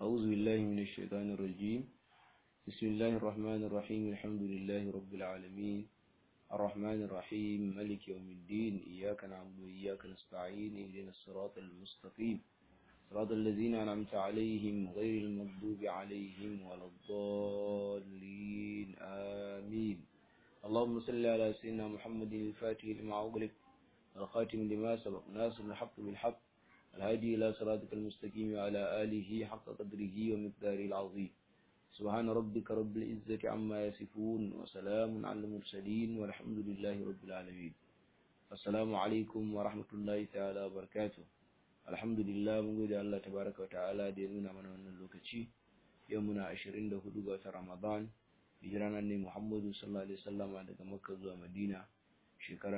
أعوذ بالله من الشيطان الرجيم بسم الله الرحمن الرحيم الحمد لله رب العالمين الرحمن الرحيم ملك يوم الدين إياك نعبد وإياك نستعين اهدنا الصراط المستقيم صراط الذين أنعمت عليهم غير المغضوب عليهم ولا الضالين آمين اللهم صل على سيدنا محمد الفاتح لما أغلق الخاتم لما سبق ناصر الحق بالحق الهادي إلى صراطك المستقيم وعلى آله حق قدره ومقداره العظيم سبحان ربك رب العزة عما يصفون وسلام على المرسلين والحمد لله رب العالمين السلام عليكم ورحمة الله تعالى وبركاته الحمد لله mun gode Allah tabaraka wa ta'ala da ya nuna mana wannan lokaci yau muna 24 ga watan Ramadan hijiran annabi Muhammadu sallallahu alaihi wasallam daga Makka zuwa Madina shekara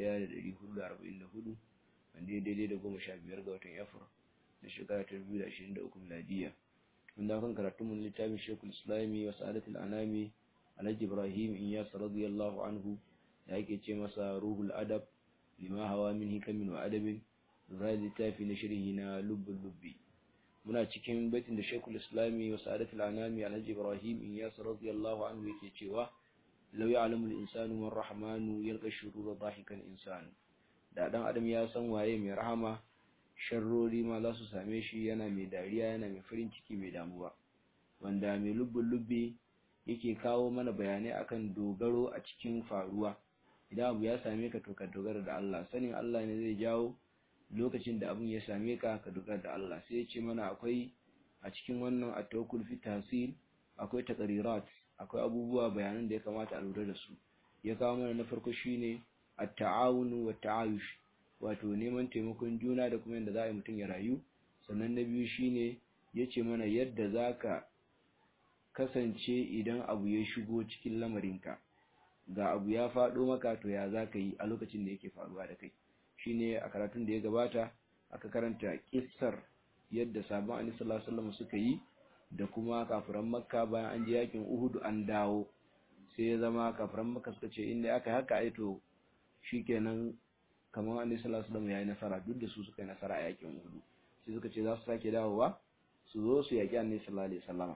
1444 wanda ya daidai da goma sha biyar ga watan Afril na shekara ta 2023 miladiya wanda kan karatun mun littafin Sheikhul Islami wa Sa'adatul Anami Alhaji Ibrahim Inyas radiyallahu anhu da yake ce masa Ruhul Adab lima hawa min hikamin wa adabin zai littafi na shirhi na lubbul lubbi muna cikin baitin da Sheikhul Islami wa Sa'adatul Anami Alhaji Ibrahim Inyas radiyallahu anhu yake cewa law ya'lamu al-insanu man rahmanu yalqa shurura dhahikan insanu da dan adam ya san waye mai rahama sharrori ma za su same shi yana mai dariya yana mai farin ciki mai damuwa wanda mai lubbin lubbi yake kawo mana bayanai akan dogaro a cikin faruwa idan abu ya same ka to ka dogara da Allah sanin Allah ne zai jawo lokacin da abun ya same ka ka dogara da Allah sai ya ce mana akwai a cikin wannan at-tawakkul fi tahsil akwai taqrirat akwai abubuwa bayanan da ya kamata a lura da su ya kawo mana na farko shine at-ta'awunu wa ta'ayush wato neman taimakon juna da kuma yadda za a yi mutum ya rayu sannan na biyu shine yace mana yadda zaka kasance idan abu ya shigo cikin lamarinka ga abu ya faɗo maka to ya zaka yi a lokacin da yake faruwa da kai shine a karatun da ya gabata aka karanta kissar yadda sabon annabi sallallahu alaihi wasallam suka yi da kuma kafiran makka bayan an je yakin uhud an dawo sai ya zama kafiran makka suka ce inda aka haka ai to shikenan kamar annabi sallallahu alaihi wasallam yayi nasara duk da su suka yi nasara a yakin Uhud sai suka ce za su sake dawowa su zo su yaki annabi sallallahu alaihi wasallam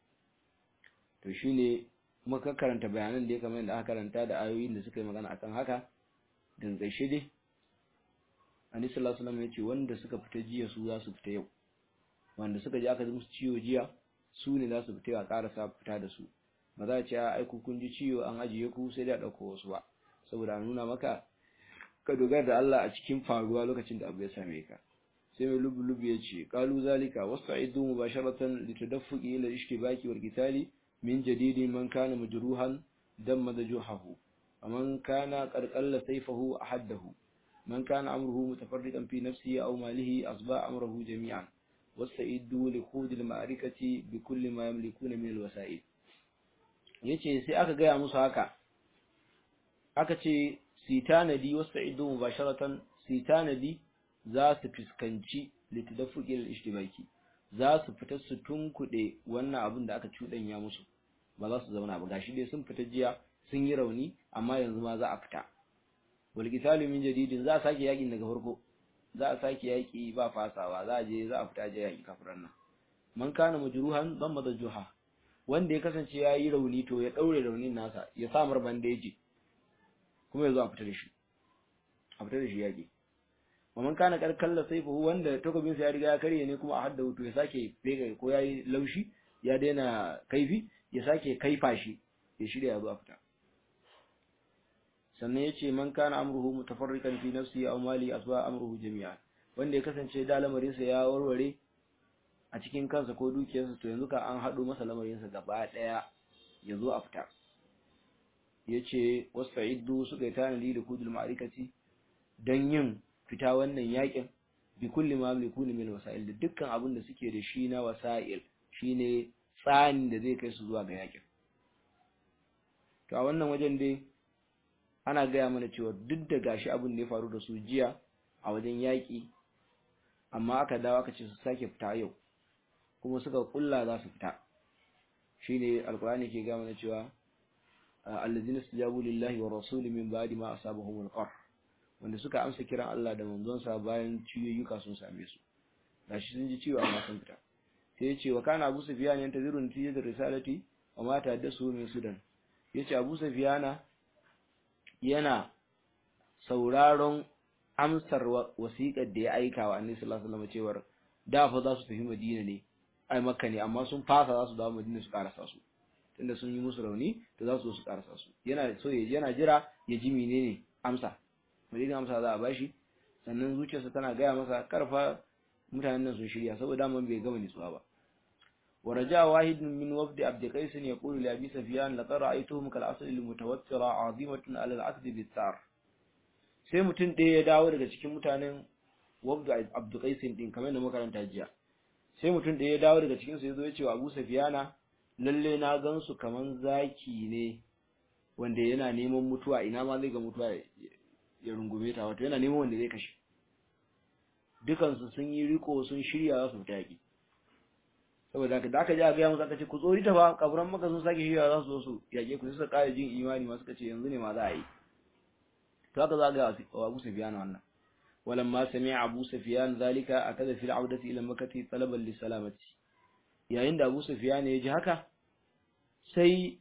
to shine muka karanta bayanan da ya kamar da aka karanta da ayoyin da suka yi magana akan haka dan gaishe dai annabi sallallahu alaihi wasallam ya ce wanda suka fita jiya su za su fita yau wanda suka ji aka ji musu ciwo jiya su ne za su fita a karasa fita da su ba za a ce ai ku kun ji ciwo an ajiye ku sai da dauko wasu ba saboda a nuna maka ka dogara da Allah a cikin faruwa lokacin da abu ya same ka sai mai lubu lubu ya ce qalu zalika wasta'idu mubasharatan litadaffuqi ila ishtibaki wal qitali min jadidi man kana majruhan damma dajuhahu man kana qarqalla sayfahu ahaddahu man kana amruhu mutafarriqan fi nafsihi aw malihi asba amruhu jami'an wasta'idu li khudil ma'arikati bi kulli ma yamlikuna min al wasa'il yace sai aka gaya musu haka aka ce si tanadi wasu ido mubasharatan si tanadi za su fuskanci litadafuki al-ishtibaki za su fita su tunkuɗe wannan abin da aka cuɗanya musu ba za su zauna ba gashi dai sun fita jiya sun yi rauni amma yanzu ma za a fita wal qitalu min jadidin za a sake yakin daga farko za a sake yaki ba fasawa za a je za a fita je yaki kafiran nan man kana majruhan dan madajuha wanda ya kasance ya yi rauni to ya daure raunin nasa ya samar bandeji kuma ya zo a fita da shi a fita da shi yaƙi man kana karkalla saifu wanda takobin sa ya riga ya karye ne kuma a hadda wuto ya sake fega ko yayi laushi ya daina kaifi ya sake kaifa shi ya shirya ya zo a fita sannan yace man kana amruhu mutafarriqan fi nafsi aw mali asba amruhu jami'an wanda ya kasance da lamarin sa ya warware a cikin kansa ko dukiyarsa to yanzu ka an hado masa lamarin sa gaba daya ya zo a fita yace wasta'iddu suka yi tanadi da kudul ma'arikati dan yin fita wannan yakin bi kulli ma yamlikuna min wasa'il da dukkan abin da suke da shi na wasa'il shine tsani da zai kai su zuwa ga yakin to a wannan wajen dai ana gaya mana cewa duk da gashi abin da ya faru da su jiya a wajen yaki amma aka dawo aka ce su sake fita yau kuma suka kulla za su fita shine alqur'ani ke gaya mana cewa allazina istajabu lillahi wa rasuli min ba'di ma asabahum al wanda suka amsa kiran Allah da manzonsa bayan ciyoyuka sun same su gashi sun ji ciwo amma sun fita sai ya ce wa kana Abu Sufyan yantaziru natijatar risalati wa ma tahaddasu min Sudan yace Abu Sufyan yana sauraron amsar wasiƙar da ya aika wa Annabi sallallahu alaihi wasallam cewar da fa za su tafi Madina ne ai Makka ne amma sun fasa za su dawo Madina su karasa su tunda sun yi musu rauni to za su zo su karasa su yana so yana jira ya ji menene amsa Madina amsa za a bashi sannan zuciyarsa tana gaya masa karfa mutanen nan sun shirya saboda man bai gama nitsuwa ba ورجاء واحد من وفد عبد قيس يقول لأبي سفيان لقد رأيتهم كالعسل المتوترة عظيمة على العقد بالثار sai mutum ɗaya ya dawo daga cikin mutanen wabdu abdu qaisin din kamar da makaranta jiya sai mutum ɗaya ya dawo daga cikin su yazo ya ce wa Abu Sufyana lalle na gansu kaman zaki ne wanda yana neman mutuwa ina ma zai ga mutuwa ya rungume ta wato yana neman wanda zai kashe dukansu sun yi riko sun shirya za su fita yaƙi saboda haka da aka ji a gaya musu aka ce ku tsori ta fa kafuran maka sun sake shirya za su zo su yaƙe ku suka ƙara jin imani ma suka ce yanzu ne ma za a yi to haka za a ga wa Abu Sufyan wannan walamma sami'a Abu Sufyan zalika akada fil audati ila makkati talaban li salamati yayin da Abu Sufyan ya ji haka sai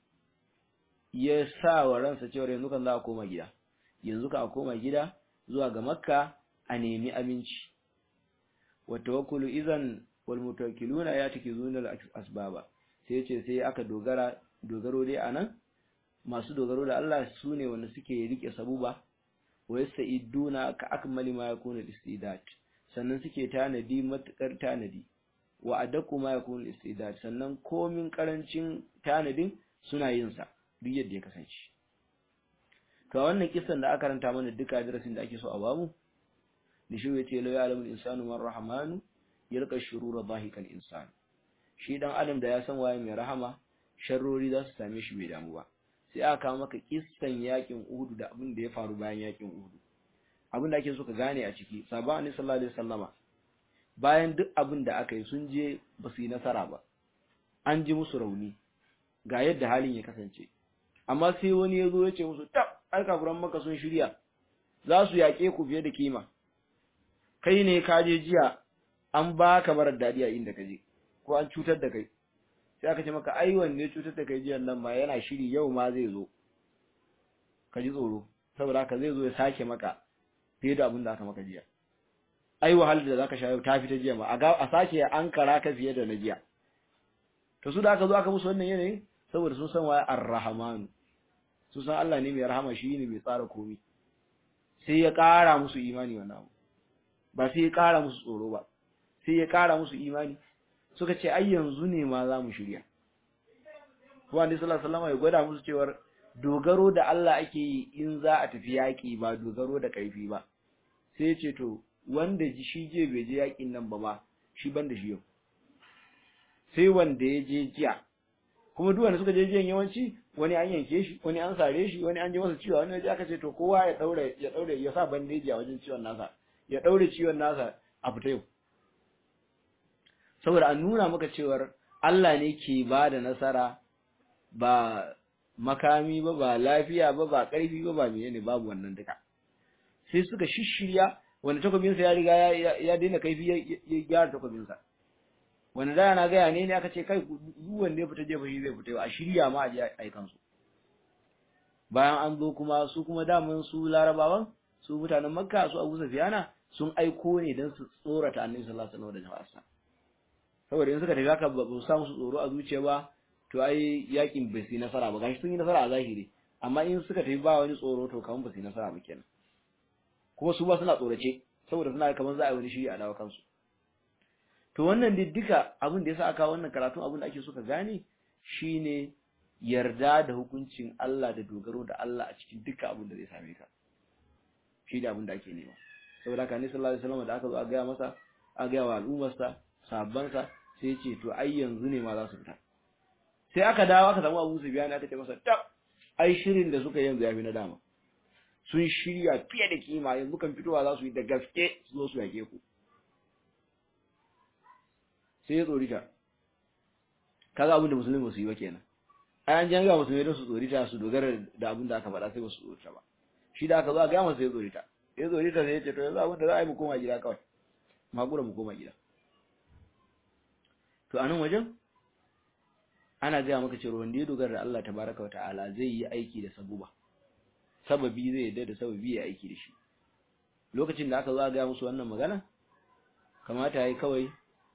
ya sa wa ransa cewa yanzu kan za a koma gida yanzu ka a koma gida zuwa ga Makka a nemi aminci wa tawakkulu idan wal mutawakkiluna yatakizuna al asbaba sai yace sai aka dogara dogaro dai anan masu dogaro da Allah sune wanda suke rike sabuba wa yastaiduna ka akmali ma yakunu istidad sannan suke tanadi matukar tanadi wa adaku ma yakunu istidad sannan komin karancin tanadin suna yin sa duk yadda ya kasance to wannan kisan da aka ranta mana duka darasin da ake so a bamu da shi yace la ya'lamu al-insanu man rahmanu yalqa shurura dhahikan insan shi dan adam da ya san waye mai rahama sharrori za su same shi bai damu ba sai aka kawo maka kissan yakin Uhud da abin da ya faru bayan yakin Uhud abin da ake so ka gane a ciki sahabban annabi sallallahu alaihi wasallama bayan duk abin da aka yi sun je ba su yi nasara ba an ji musu rauni ga yadda halin ya kasance amma sai wani ya zo ya ce musu tab ai kafuran maka sun shirya za su yaƙe ku fiye da kima kai ne ka je jiya an ba ka barar daɗi a inda ka je ko an cutar da kai sai aka ce maka ai wanne cutar da kai jiyan nan ma yana shiri yau ma zai zo ka ji tsoro saboda haka zai zo ya sake maka fiye da abin da aka maka jiya ai wahalar da zaka sha yau ta fita jiya ma a sake an kara ka fiye da na jiya to su da aka zo aka musu wannan yanayin saboda sun san waye ar-rahman sun san Allah ne mai rahama shi ne mai tsara komai sai ya ƙara musu imani wannan abu ba sai ya ƙara musu tsoro ba sai ya ƙara musu imani suka ce ai yanzu ne ma za mu shirya ko annabi sallallahu alaihi wasallam ya gwada musu cewar dogaro da Allah ake yi in za a tafi yaƙi ba dogaro da ƙarfi ba sai ya ce to wanda shi je bai je yaƙin nan ba ma shi ban da shi yau sai wanda ya je jiya kuma duk wanda suka je jiyan yawanci wani an yanke shi wani an sare shi wani an ji masa ciwo wani waje aka ce to kowa ya daure ya daure ya sa bandeji a wajen ciwon nasa ya daure ciwon nasa a fita yau saboda an nuna maka cewar Allah ne ke ba da nasara ba makami ba ba lafiya ba ba ƙarfi ba ba menene babu wannan duka sai suka shishirya wanda takobinsa ya riga ya daina kaifi ya gyara takobinsa wanda da na gaya ne ne aka ce kai duk wanda ya fita jefa shi zai fita a shirya ma a je aikan su bayan an zo kuma su kuma daman su larabawan su mutanen makka su abu safiyana sun aiko ne don su tsorata annabi sallallahu alaihi wasallam da jama'arsa saboda in suka tafi haka ba su samu su tsoro a zuciya ba to ai yakin bai su nasara ba gashi sun yi nasara a zahiri amma in suka tafi ba wani tsoro to kamar ba su yi nasara ba kenan kuma su ba suna tsorace saboda suna kamar za a yi wani shiri a dawo kansu to wannan diddika abin da yasa aka wannan karatun abin da ake so ka gane shine yarda da hukuncin Allah da dogaro da Allah a cikin dukkan abin da zai same ka shi da abin da ake nema saboda haka ne sallallahu alaihi wasallam da aka zo a gaya masa a gaya wa al'ummarsa sahabbansa sai ya ce to ai yanzu ne ma za su fita sai aka dawo aka samu Abu Sufyan aka ce masa tab ai shirin da suka yanzu yafi na dama sun shirya fiye da kima yanzu kan fitowa za su yi da gaske su zo su yake ku sai ya tsorita kaga abin da musulmi ba su yi ba kenan ai an janga musulmi don su tsorita su dogara da abin da aka faɗa sai ba su tsorita ba shi da aka zo a ga masa ya tsorita ya tsorita sai ya ce to yanzu abin da za a yi mu koma gida kawai makura mu koma gida to to anan wajen ana gaya maka cewa wanda ya dogara da Allah tabaraka wa ta'ala zai yi aiki da sabuba sababi zai yadda da sababi ya aiki da shi lokacin da aka zo a gaya musu wannan magana kamata yayi kawai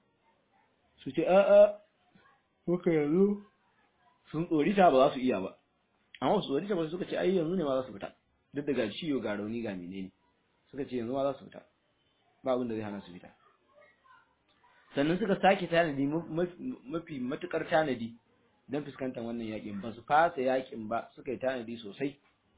su ce a a muka yanzu sun tsorita ba za su iya ba amma su tsorita ba suka ce ai yanzu ne ma za su fita duk da ga ciwo ga rauni ga menene suka ce yanzu ma za su fita ba abin da zai hana su fita sannan suka sake tanadi mafi matukar tanadi don fuskantar wannan yakin ba su fasa yakin ba suka yi tanadi sosai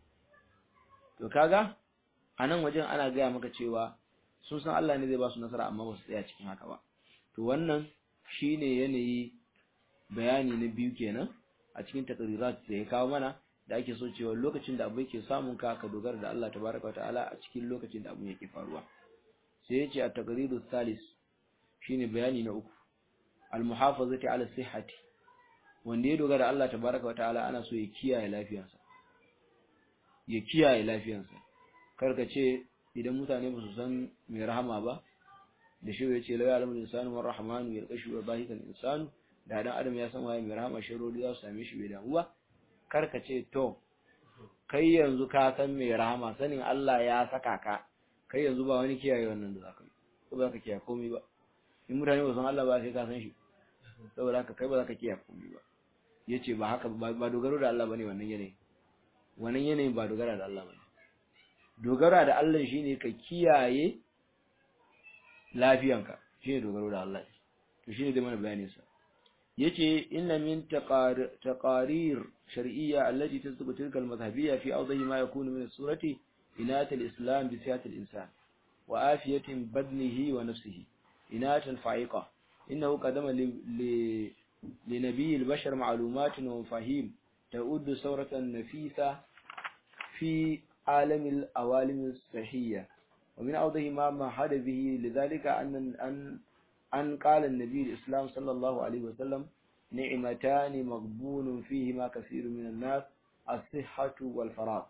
to kaga a nan wajen ana gaya maka cewa sun san Allah ne zai ba su nasara amma ba su tsaya cikin haka ba to wannan shine yanayi bayani na biyu kenan a cikin takrirat da ya kawo mana da ake so cewa lokacin da abu yake samun ka ka dogara da Allah tabaraka wa ta'ala a cikin lokacin da abu yake faruwa sai ya ce a takriru salis shine bayani na uku al-muhafazati ala sihhati wanda ya dogara Allah tabaraka wa ta'ala ana so ya kiyaye lafiyarsa ya kiyaye lafiyarsa karka ce idan mutane ba su san mai rahama ba da shi ya ce la ya'lamu insanu war rahmanu yarqashu wa bahikan insanu da dan adam ya san waye mai rahama sharori za su same shi bai damu ba karka ce to kai yanzu ka san mai rahama sanin Allah ya saka ka kai yanzu ba wani kiyaye wannan da zaka yi ko ba ka kiyaye komai ba in mutane ba san Allah ba sai ka san shi saboda haka kai ba za ka kiyaye komai ba yace ba haka ba dogaro da Allah bane wannan yanayi wannan yanayin ba dogara da Allah bane dogara da Allah shine ka kiyaye lafiyanka shine dogaro da Allah to shine da mana bayanin sa yace inna min taqarir shar'iyya allati tasbutu tilka al-madhhabiyya fi awdahi ma yakunu min as-surati inat al-islam bi sihhat al-insan wa afiyatin badnihi wa nafsihi inat al-fa'iqa innahu qadama li لنبي البشر معلومات ومفاهيم تؤد ثورة نفيسة في عالم الأوالم الصحية ومن أوضح ما مهد به لذلك أن أن أن قال النبي الإسلام صلى الله عليه وسلم نعمتان مغبون فيهما كثير من الناس الصحة والفراغ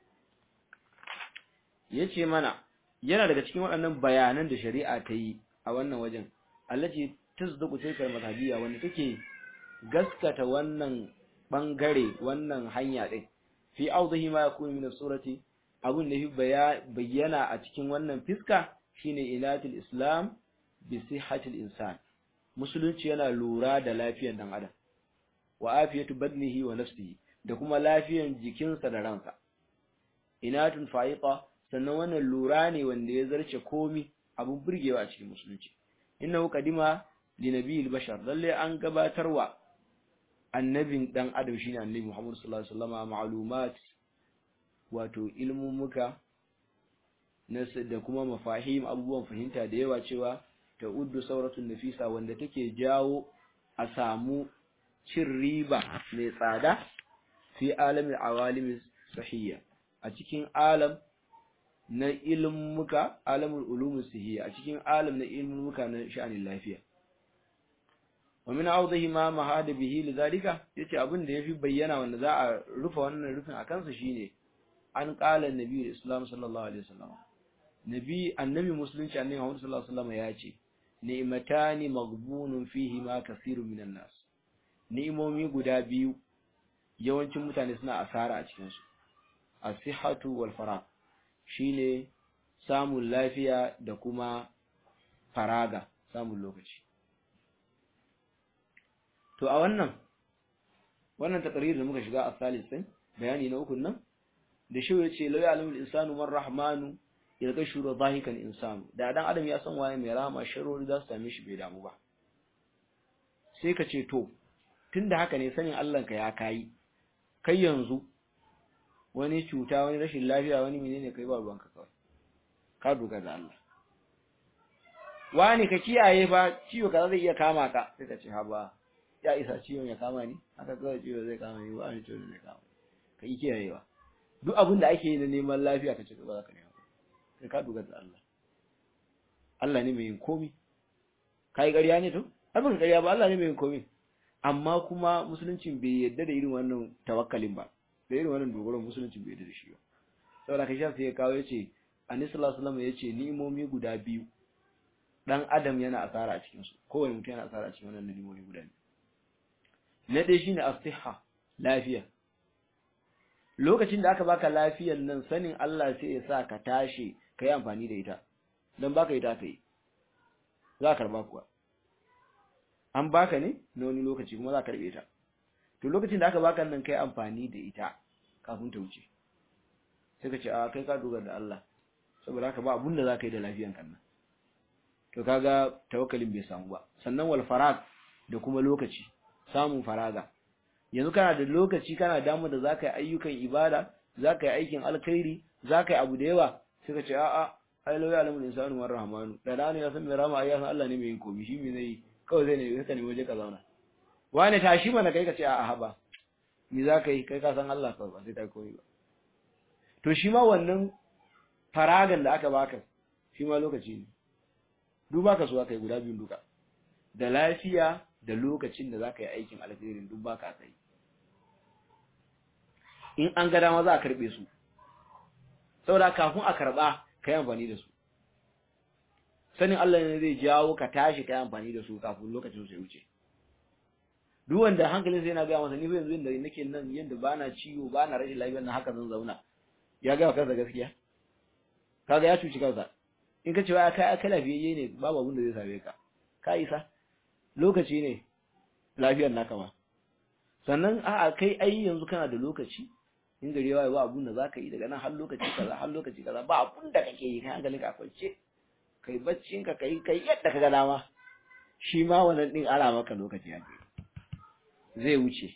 yace mana yana daga cikin waɗannan bayanan da shari'a ta yi a wannan wajen allaci tasduqu tilkal madhhabiyya wanda take gaskata wannan bangare wannan hanya din fi awdahi ma yakunu min surati abun da bayyana a cikin wannan fiska shine ilatul islam bi sihhatil insan musulunci yana lura da lafiyar dan adam wa afiyatu badnihi wa nafsihi da kuma lafiyar jikinsa da ransa inatun fa'iqa sannan wannan lura ne wanda ya zarce komi abun burgewa a cikin musulunci innahu qadima linabiyil bashar lalle an gabatarwa annabin dan adam shine annabi Muhammad sallallahu alaihi wasallam ma'lumat wato ilmumuka da kuma mafahim abubuwan fahimta da yawa cewa ta uddu sauratun nafisa wanda take jawo a samu cin riba mai tsada fi alamin awalimin sahiyya a cikin alam na ilmuka alamul ulumus sahiyya a cikin alam na ilmuka na sha'anin lafiya wa min awdahi ma mahada bihi lidhalika yace abin da yafi bayyana wanda za a rufe wannan rufin akan sa shine an qala annabi islam sallallahu alaihi wasallam nabi annabi musulunci annabi Muhammad sallallahu alaihi wasallam yace ni'matani maghbunun fihi ma kaseerun minan nas ni'imomi guda biyu yawancin mutane suna asara a cikin su as-sihhatu wal farag shine samun lafiya da kuma faraga samun lokaci to a wannan wannan takrir da muka shiga a salis din bayani na uku nan da shi yace la ya'lamu al-insanu man rahmanu yalqa shuru zahikan insanu da dan adam ya san waye mai rahama sharori za su same shi bai damu ba sai ka ce to tunda haka ne sanin Allah ka ya kai kai yanzu wani cuta wani rashin lafiya wani menene kai ba ruwanka kawai ka dogara da Allah wani ka kiyaye ba ciwo kaza zai iya kama ka sai ka ce ha ba ya isa ciwon ya kama ni haka kawai ciwo zai kama ni ba ni ciwo zai kama ka yi kiyayewa duk abin da ake yi na neman lafiya ka ce ba za ka nema sai ka dogara da Allah Allah ne mai yin komi ka yi ƙarya ne to abin ƙarya ba Allah ne mai yin komi amma kuma musuluncin bai yadda da irin wannan tawakkalin ba da irin wannan dogaron musuluncin bai yadda da shi ba saboda ka shafi ya kawo yace annabi sallallahu alaihi wasallam yace ni'imomi guda biyu dan adam yana asara a cikin su kowane mutum yana asara a cikin wannan nalimomi guda biyu na ɗaya shine as-sihha lafiya lokacin da aka baka lafiyar nan sanin Allah sai ya sa ka tashi ka yi amfani da ita dan baka ita ka yi za ka karba kuwa an baka ne na wani lokaci kuma za ka karbe ta to lokacin da aka baka nan kai amfani da ita kafin ta wuce sai ka ce a kai ka dogara da Allah saboda haka ba abun da za ka yi da lafiyan kan nan to kaga tawakkalin bai samu ba sannan wal farag da kuma lokaci samun faraga yanzu kana da lokaci kana damu da zaka yi ayyukan ibada zaka yi aikin alkhairi zaka yi abu da yawa sai ka ce a'a ai lawi alamul insanu war rahmanu da da ne ya san mai rama ai ya san Allah ne mai yin komai shi me zai kawai zai ne ka ne waje ka zauna wani tashi mana kai ka ce a'a haba ni zaka yi kai ka san Allah kawai ba sai ta komai ba to shi ma wannan faragan da aka baka shi ma lokaci ne duk baka so aka yi guda biyun duka da lafiya da lokacin da zaka yi aikin alkhairin duk baka kai in an ga dama za a karbe su saboda kafin a karba kai amfani da su sanin Allah ne zai jawo ka tashi kai amfani da su kafin lokacin su ya wuce duk wanda hankalin sai yana ga masa ni fa yanzu inda nake nan yanda bana ciwo bana rashin lafiya nan haka zan zauna ya ga kansa gaskiya kaga ya cuci kansa in ka ce wai kai kai lafiyayye ne babu abin da zai same ka ka isa lokaci ne lafiyar naka ma sannan a'a kai ai yanzu kana da lokaci in gari yawa ba abun da zaka yi daga nan har lokaci kaza har lokaci kaza ba abun da kake yi kai hankalin ka kwance kai baccin ka kai kai yadda kaga dama shi ma wannan din ara maka lokaci ya zai wuce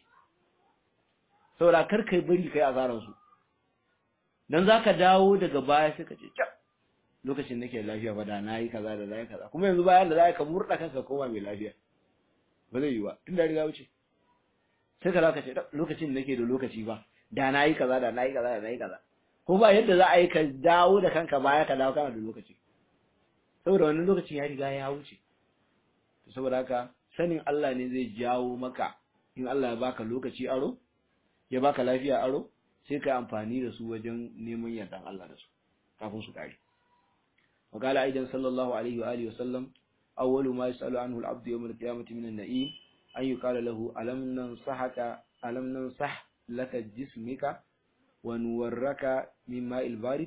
saboda kar kai bari kai azaran su dan zaka dawo daga baya sai ka ce lokacin nake lafiya ba da nayi kaza da nayi kaza kuma yanzu bayan da zaka ka murda kanka koma mai lafiya ba zai yi ba tun da riga wuce sai ka zaka ce lokacin nake da lokaci ba da nayi kaza da nayi kaza da nayi kaza ko ba yadda za a yi ka dawo da kanka baya ka dawo kana da lokaci saboda wannan lokacin ya riga ya wuce to saboda haka sanin Allah ne zai jawo maka in Allah ya baka lokaci aro ya baka lafiya aro sai ka amfani da su wajen neman yardan Allah da su kafin su kare وقال أيضا صلى الله عليه وآله وسلم أول ما يسأل عنه العبد يوم القيامة من النعيم أن يقال له ألم ننصحك ألم ننصح لك جسمك ونورك من ماء البارد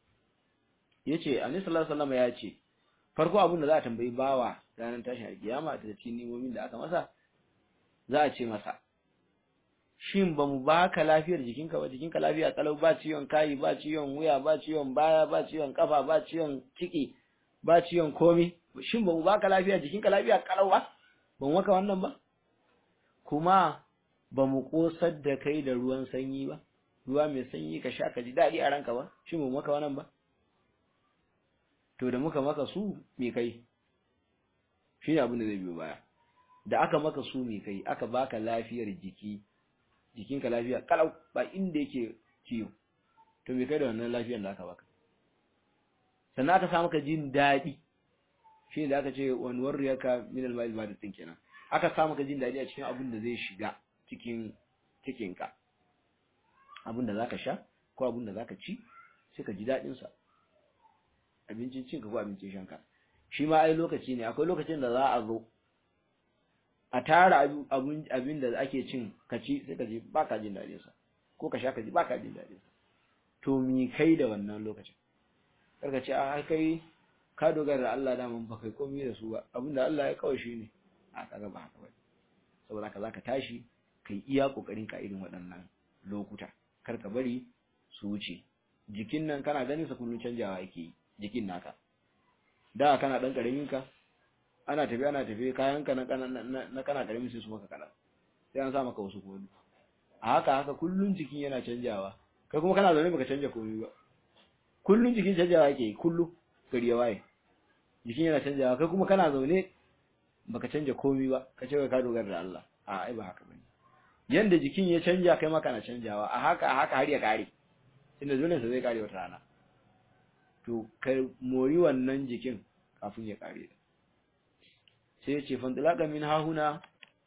yace annabi sallallahu alaihi wasallam ya ce farko abin da za a tambayi bawa ranar tashin alkiyama da cikin nimomin da aka masa za a ce masa shin ba mu baka lafiyar jikinka ba jikinka lafiya kalau ba ciwon kai ba ciwon wuya ba ciwon baya ba ciwon kafa ba ciwon ciki ba ciwon komi shin ba mu baka lafiya jikinka lafiya kalau ba ba mu maka wannan ba kuma ba mu kosar da kai da ruwan sanyi ba ruwa mai sanyi ka sha ka ji daɗi a ranka ba shin ba mu maka wannan ba to da muka maka su me kai shi ne abin da zai biyo baya da aka maka su me kai aka baka lafiyar jiki jikinka lafiya kalau ba inda yake ciwo to me kai da wannan lafiyar da aka baka sannan aka samu ka jin daɗi shi da aka ce wani warriyaka min al-ma'il ba din kenan aka samu ka jin daɗi a cikin abin da zai shiga cikin cikinka abin da zaka sha ko abin da zaka ci sai ka ji daɗin sa abincin cinka ko abincin shanka shi ma ai lokaci ne akwai lokacin da za a zo a tara abin da ake cin ka ci sai ka ji ba ka jin daɗin sa ko ka sha ka ji ba ka jin daɗin sa to mi kai da wannan lokacin kar ka ce a kai ka dogara da Allah da mun ba kai komai da su ba abin da Allah ya kawai shi ne a kaga ba haka ba saboda haka zaka tashi kai iya kokarin ka irin waɗannan lokuta kar ka bari su wuce jikin nan kana ganin sa kullun canjawa yake yi jikin naka da kana dan karamin ka ana tafi ana tafi kayan ka na na kana karamin sai su maka kana sai an sa maka wasu kuma a haka haka kullun jikin yana canjawa kai kuma kana zaune baka canja komai ba kullun jikin canjawa yake kullu gari ya waye jikin yana canjawa kai kuma kana zaune baka canja komai ba ka ce ka dogara da Allah a ai ba haka bane yanda jikin ya canja kai ma kana canjawa a haka a haka har ya kare inda dole sai zai kare wata rana to ka mori wannan jikin kafin ya kare sai ya ce fantilaka min hahuna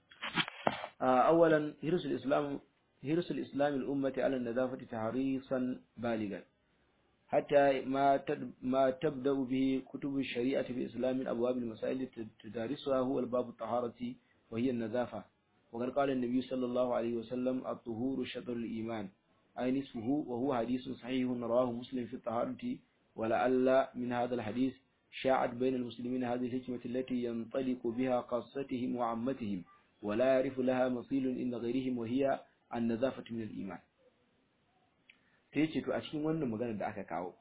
awalan hirsul islam hirsul islam al ummati ala nadafati tahrisan baligan حتى ما ما تبدأ به كتب الشريعة في الإسلام من أبواب المسائل تدارسها هو الباب الطهارة وهي النظافة وقد قال النبي صلى الله عليه وسلم الطهور شطر الإيمان أي نصفه وهو حديث صحيح رواه مسلم في الطهارة ولعل من هذا الحديث شاعت بين المسلمين هذه الحكمة التي ينطلق بها قاصتهم وعمتهم ولا يعرف لها مثيل إن غيرهم وهي النظافة من الإيمان sai ce to a cikin wannan maganar da aka kawo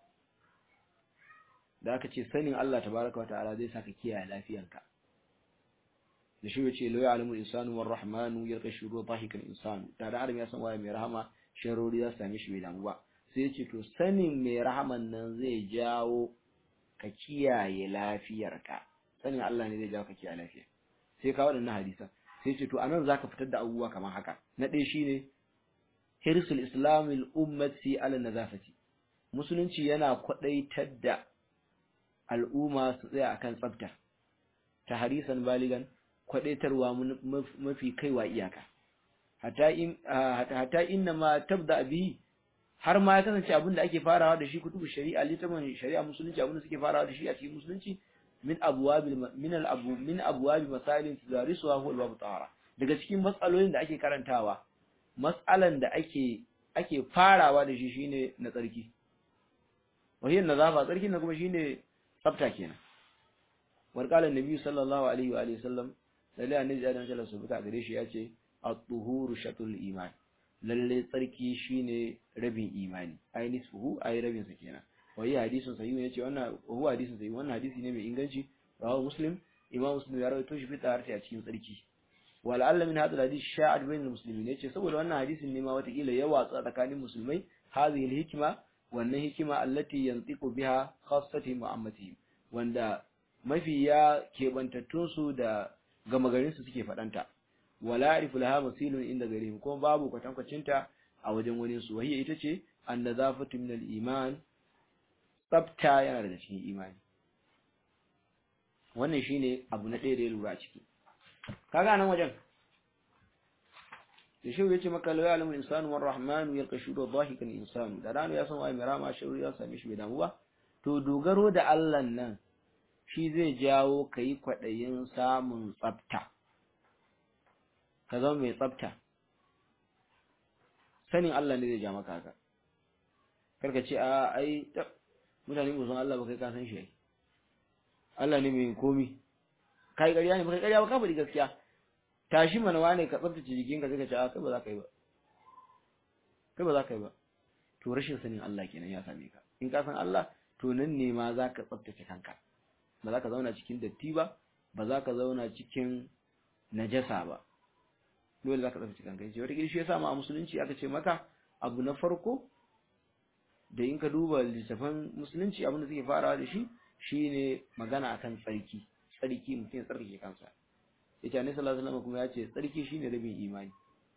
da aka ce sanin Allah tabaraka wa ta'ala zai saka kiyaye lafiyanka da shi yace la ya'lamu insanu war rahmanu yarqa shuru dhahikan insanu da da adam ya san waye mai rahama sharori za su same shi bai damu ba sai yace to sanin mai rahaman nan zai jawo ka kiyaye lafiyarka sanin Allah ne zai jawo ka kiyaye lafiya sai ka wadannan hadisan sai yace to anan zaka fitar da abubuwa kamar haka na ɗaya shine hirsul islamil ummati ala nazafati musulunci yana kwadaitar da al'umma su tsaya akan tsafta ta harisan baligan kwadaitarwa mafi kaiwa iyaka hatta in hatta inna ma tabda bi har ma ya kasance abin da ake farawa da shi kutubu shari'a littafin shari'a musulunci abin da suke farawa da shi a cikin musulunci min abwabil min al abu min abwabi masailin tudarisuha huwa al-babu tahara daga cikin matsalolin da ake karantawa matsalan da ake ake farawa da shi shine na tsarki wahiyar nazafa tsarki na kuma shine tsafta kenan warqala annabi sallallahu alaihi wa alihi sallam lalle annabi adam sallallahu alaihi wasallam gare shi yace at-tuhuru shatul iman lalle tsarki shine rabin imani ai nisfuhu ai rabin sa kenan wai hadisin sahih ne yace wannan huwa hadisin sahih wannan hadisi ne mai inganci rawahu muslim imam muslim ya rawaito shi fi taharati a cikin tsarki wal'alla min hadha hadith sha'ad bainal muslimin yace saboda wannan hadisin ne ma watakila ya watsa tsakanin musulmai hadhihi al-hikma wannan hikima allati yantiqu biha khassati mu'ammatihim wanda mafi ya kebantattun su da gama garin su suke fadanta wala arifu laha masilun inda garihim kuma babu kwatankwacin ta a wajen wani su wahiya ita ce annazafatu min al-iman tsafta yana daga cikin imani wannan shine abu na ɗaya da ya lura ciki kaga nan wajen da shi yace maka la ya'lamu insanu war rahmanu yalqa shudu dhahikan insanu da rano ya san wai mai rama shiru ya same shi bai damu ba to dogaro da Allah nan shi zai jawo kai kwadayin samun tsafta ka zama mai tsafta sanin Allah ne zai ja maka haka karka ce a ai mutane ba san Allah ba kai ka san shi Allah ne mai komi kai ƙarya ne ba kai ƙarya ba ka faɗi gaskiya tashi mana wane ka tsaftace jikinka sai ka ce a kai ba za ka yi ba kai ba za ka yi ba to rashin sanin Allah kenan ya same ka in ka san Allah to nan ne ma za ka tsaftace kanka ba za ka zauna cikin datti ba ba za ka zauna cikin najasa ba dole za ka tsaftace kanka yace wata shi yasa ma a musulunci aka ce maka abu na farko da in ka duba littafan musulunci abin da suke farawa da shi shine magana akan tsarki tsarki mutum ya tsarkake kansa yace annabi sallallahu alaihi wasallam kuma yace tsarki shine rabin imani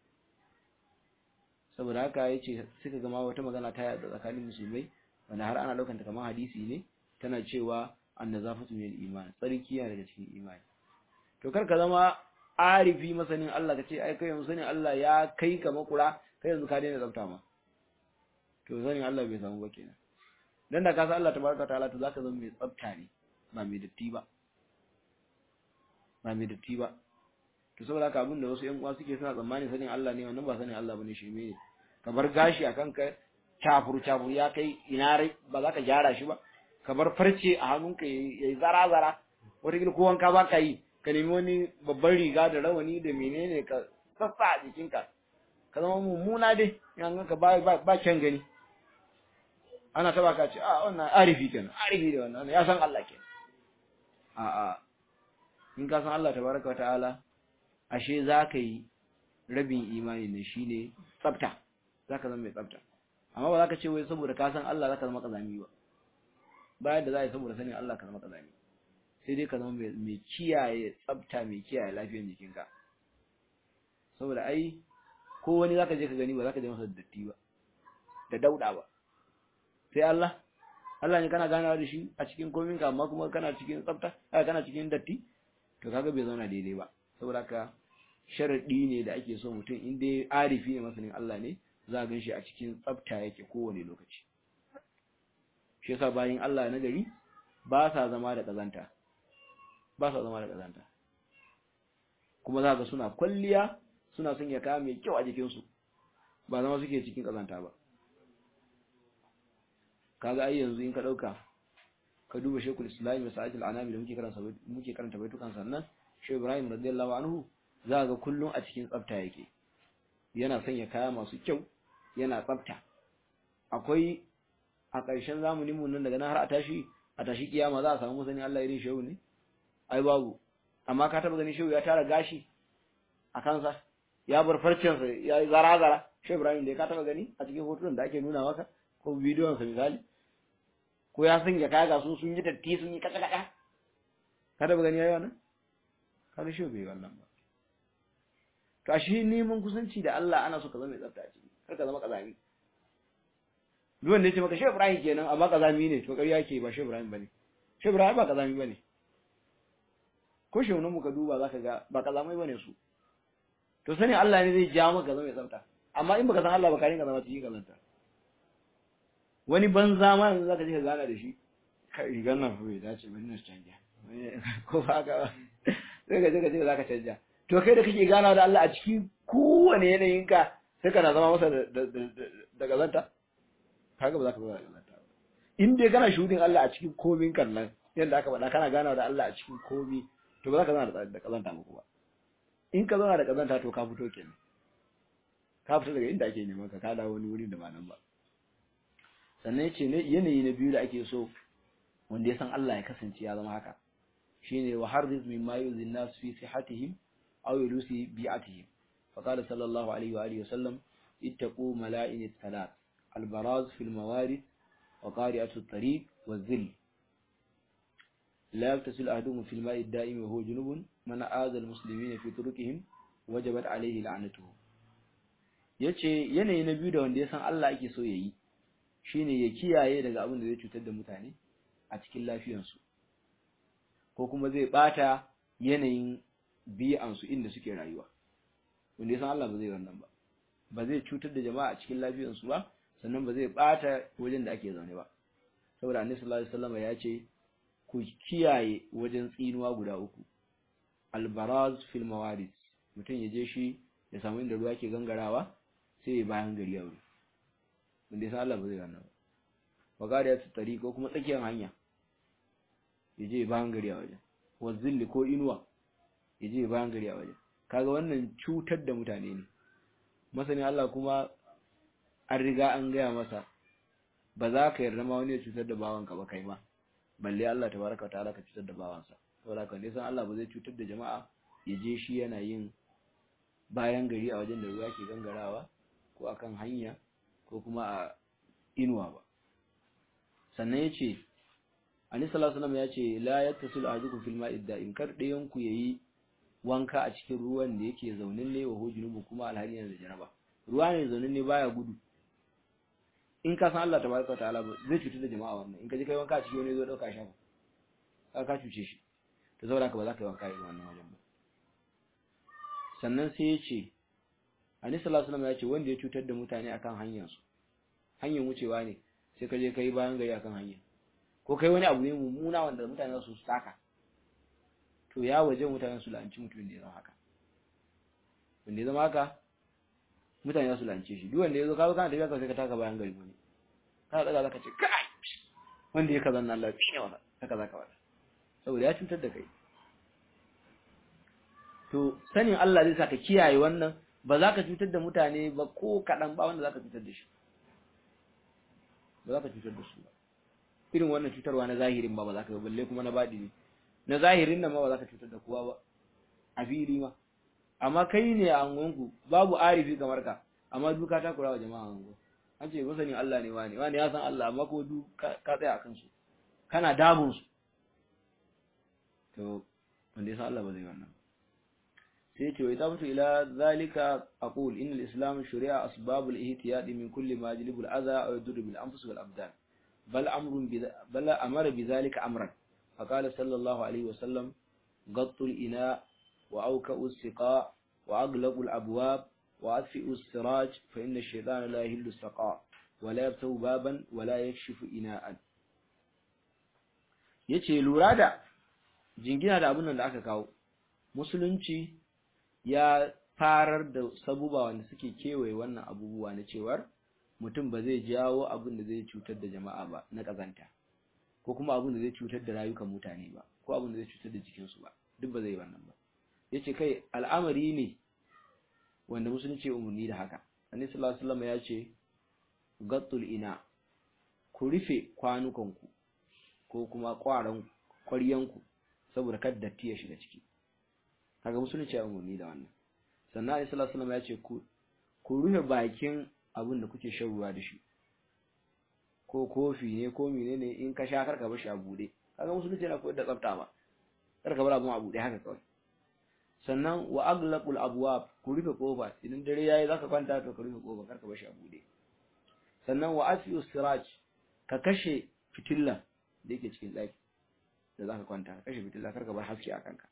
saboda haka yace suka gama wata magana ta yada tsakanin musulmai wanda har ana daukanta kamar hadisi ne tana cewa annazafatu min iman tsarki yana daga cikin imani to kar ka zama arifi masanin Allah kace ai kai yanzu sanin Allah ya kai ka makura kai yanzu ka daina tsafta ma to sanin Allah bai samu ba kenan dan da ka san Allah tabaraka ta'ala to zaka zama mai tsafta ne ba mai datti ba ba mai datti ba to saboda haka abin da wasu ƴan uwa suke suna tsammani sanin Allah ne wannan ba sanin Allah bane shi ne ka bar gashi akan ka cafur cafur ya kai ina rai ba za ka gyara shi ba ka bar farce a hannunka yayi zara zara wata gida ko wanka ba ka yi ka nemi wani babban riga da rawani da menene ka sassa a jikinka ka zama mummuna dai in ka ba ba kyan gani ana taba ka ce a wannan arifi kenan arifi da wannan ya san Allah kenan a a in ka san Allah tabaraka wa ta'ala ashe za ka yi rabin imani ne shine tsafta za ka zama mai tsafta amma ba za ka ce wai saboda ka san Allah za ka zama kazami ba bayan da za a yi saboda sanin Allah ka zama kazami sai dai ka zama mai kiyaye tsafta mai kiyaye lafiyar jikinka saboda ai ko wani za ka je ka gani ba za ka je masa datti ba da dauda ba sai Allah Allah ne kana ganawa da shi a cikin kominka amma kuma kana cikin tsafta kana cikin datti to kaga bai zauna daidai ba saboda haka sharadi ne da ake so mutum in dai arifi ne masanin Allah ne za a ganshi a cikin tsafta yake kowane lokaci shi yasa bayin Allah na gari ba sa zama da kazanta ba sa zama da kazanta kuma za ga suna kwalliya suna son ya kaya mai kyau a jikinsu ba zama suke cikin kazanta ba kaga ai yanzu in ka dauka ka duba shekul islam da sa'atul anami da muke karanta muke karanta baitukan sannan shehu ibrahim radiyallahu anhu za ga kullun a cikin tsafta yake yana sanya kaya masu kyau yana tsafta akwai a ƙarshen zamanin mu nan daga nan har a tashi a tashi kiyama za a samu musani Allah irin shehu ne ai babu amma ka taba gani shehu ya tara gashi a kansa ya bar farcensa ya yi zara zara shehu ibrahim da ka taba gani a cikin hotunan da ake nuna maka ko bidiyon sa misali ko ya sanya kaya ga su sun yi datti sun yi kaka kaka ka taba gani yayi wannan kaga shehu bai wannan ba to a shi neman kusanci da Allah ana so ka zama mai tsafta ciki kar ka zama kazami duk wanda ya ce maka shehu ibrahim kenan amma kazami ne to ƙarya yake ba shehu ibrahim bane shehu ibrahim ba kazami bane ko shaunan muka duba zaka ga ba kazamai bane su to sani Allah ne zai ja maka zama mai tsafta amma in baka san Allah ba ka rinka zama cikin kazanta wani banza ma yanzu zaka je ka gana da shi kai rigar nan fa bai dace bari na canja ko ba ka sai ka je ka je zaka canja to kai da kake gana da Allah a cikin kowane yanayin ka sai kana zama masa da da kazanta kaga ba za ka zama da kazanta ba in dai kana shudin Allah a cikin komin kan nan yadda aka faɗa kana gana da Allah a cikin komi to ba za ka zauna da kazanta muku ba in ka zauna da kazanta to ka fito kenan ka fito daga inda ake neman ka ka dawo wani wurin da ba nan ba sannan yace ne yanayi na biyu da ake so wanda ya san Allah ya kasance ya zama haka shine wa harriz mimma yuzin nas fi sihatihim aw yulusi bi'atihim fa qala sallallahu alaihi wa alihi wasallam ittaqu mala'in thalath al-baraz fi al-mawarid wa qari'atu at-tariq wa dhill لا يغتسل أحدهم في الماء الدائم وهو جنوب من آذى المسلمين في طرقهم وجبت عليه لعنته yace yanayi na biyu da wanda ya san Allah ake so yayi shine ya kiyaye daga abin da zai cutar da mutane a cikin lafiyarsu ko kuma zai bata yanayin bi'ansu inda suke rayuwa wanda ya san Allah ba zai wannan ba ba zai cutar da jama'a a cikin lafiyarsu ba sannan ba zai bata wajen da ake zaune ba saboda annabi sallallahu alaihi wasallam ya ce ku kiyaye wajen tsinuwa guda uku albaraz fil mawaris mutum ya je shi ya samu inda ruwa ke gangarawa sai ya bayan gari a wuri wanda ya san Allah ba zai wannan ba wagari ya tsari ko kuma tsakiyar hanya ya je bayan gari a wajen wazilli ko inuwa ya je bayan gari a wajen kaga wannan cutar da mutane ne masani Allah kuma an riga an gaya masa ba za ka yarda ma wani ya cutar da bawanka ba kai ma balle Allah tabaraka ta'ala ka cutar da bawansa saboda kan san Allah ba zai cutar da jama'a ya je shi yana yin bayan gari a wajen da ruwa ke gangarawa ko akan hanya ko kuma a inuwa ba sannan yace Annabi sallallahu alaihi wasallam yace la yattasil ahadukum fil ma'i da'im kar dayan ku yayi wanka a cikin ruwan da yake zaunin ne wa hujunubu kuma alhali yana da janaba ruwa ne zaunin ne baya gudu in ka san Allah tabaraka ta'ala zai cutar da jama'a wannan in ka je kai wanka a cikin wani zo dauka shafa ka ka cuce shi to saboda haka ba za ka yi wanka irin wannan wajen ba sannan sai ya ce Annabi sallallahu alaihi wasallam ya ce wanda ya cutar da mutane akan hanyar su hanyar wucewa ne sai ka je kai bayan gari akan hanya ko kai wani abu ne mummuna wanda mutane su saka to ya waje mutane su la'anci mutumin da ya zama haka wanda ya zama haka mutane za su lance shi duk wanda ya zo kawo kana tafiya ka sai ka taka bayan gari wani kana daga zaka ce kai wanda ya kazan Allah fi ne wala haka zaka wada saboda ya cutar da kai to sanin Allah zai saka kiyaye wannan ba za ka cutar da mutane ba ko kaɗan ba wanda za ka cutar da shi ba za ka cutar da su ba irin wannan cutarwa na zahirin ba ba za ka balle kuma na baɗi ne na zahirin nan ma ba za ka cutar da kowa ba a fili ma amma kai ne a angonku babu arifi kamar ka amma duka ta kura wa jama'a ango an ce masani Allah ne wani wani ya san Allah amma ko du ka tsaya akan su kana damun su to wanda ya san Allah ba zai wannan sai ce wai tabatu ila zalika aqul innal islam shari'a asbabul ihtiyad min kulli ma yajlibu al adha aw yadur bil anfus wal abdan bal amrun bi bal amara bi zalika amran فقال صلى الله عليه وسلم غط الإناء وأوكأوا السقاء وأغلقوا الأبواب وأطفئوا السراج فإن الشيطان لا يهل السقاء ولا يفتح بابا ولا يكشف إناء yace lura da jingina da abin nan da aka kawo musulunci ya farar da sabuba wanda suke kewaye wannan abubuwa na cewar mutum ba zai jawo abin da zai cutar da jama'a ba na kazanta ko kuma abin da zai cutar da rayukan mutane ba ko abin da zai cutar da jikinsu ba duk ba zai wannan ba yace kai al'amari ne wanda musulunci umarni da haka annabi sallallahu alaihi wasallam ya ce gattul ina ku rufe kwanukanku ko kuma kwaran kwaryanku saboda kada datti ya shiga ciki kaga musulunci ya umarni da wannan sannan annabi sallallahu alaihi wasallam ya ce ku ku rufe bakin abin da kuke shan ruwa da shi ko kofi ne ko menene in ka sha karka bar shi a bude kaga musulunci yana koyar da tsafta ba karka bar abun a bude haka kawai sannan wa aglaqul abwab ku rufe kofa idan dare yayi zaka kwanta to ka rufe kofa karka bar shi a bude sannan wa asfiu siraj ka kashe fitilla da yake cikin daki da zaka kwanta ka kashe fitilla karka bar haske a kanka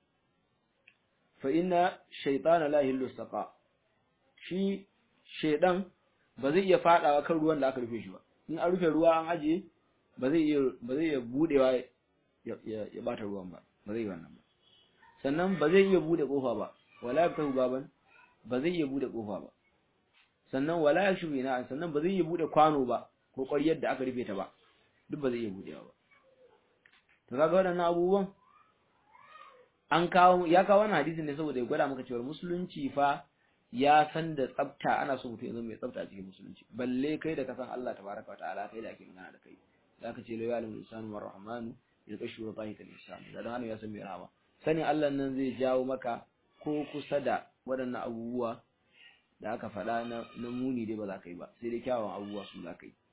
fa inna shaytana la yahillu saqa shi shedan ba zai iya fadawa kan ruwan da aka rufe shi ba in an rufe ruwa an ajiye ba zai iya ba zai iya budewa ya ya bata ruwan ba ba zai wannan ba sannan ba zai iya bude kofa ba wala yaftahu baban ba zai iya bude kofa ba sannan wala yashbu ina sannan ba zai iya bude kwano ba ko ƙwaryar da aka rufe ta ba duk ba zai iya budewa ba to kaga waɗannan abubuwan an kawo ya kawo wannan hadisin ne saboda ya gwada maka cewa musulunci fa ya san da tsafta ana so mutum ya zama mai tsafta a cikin musulunci balle kai da ka san Allah tabaraka wa ta'ala kai da ake magana da kai zaka ce la ya'lamu insanu war rahmanu yaqshu dhahika al-insan da dan ya san mai rahama sanin Allah nan zai jawo maka ko kusa da waɗannan abubuwa da aka faɗa na na muni dai ba za ka yi ba sai dai kyawun abubuwa su za ka yi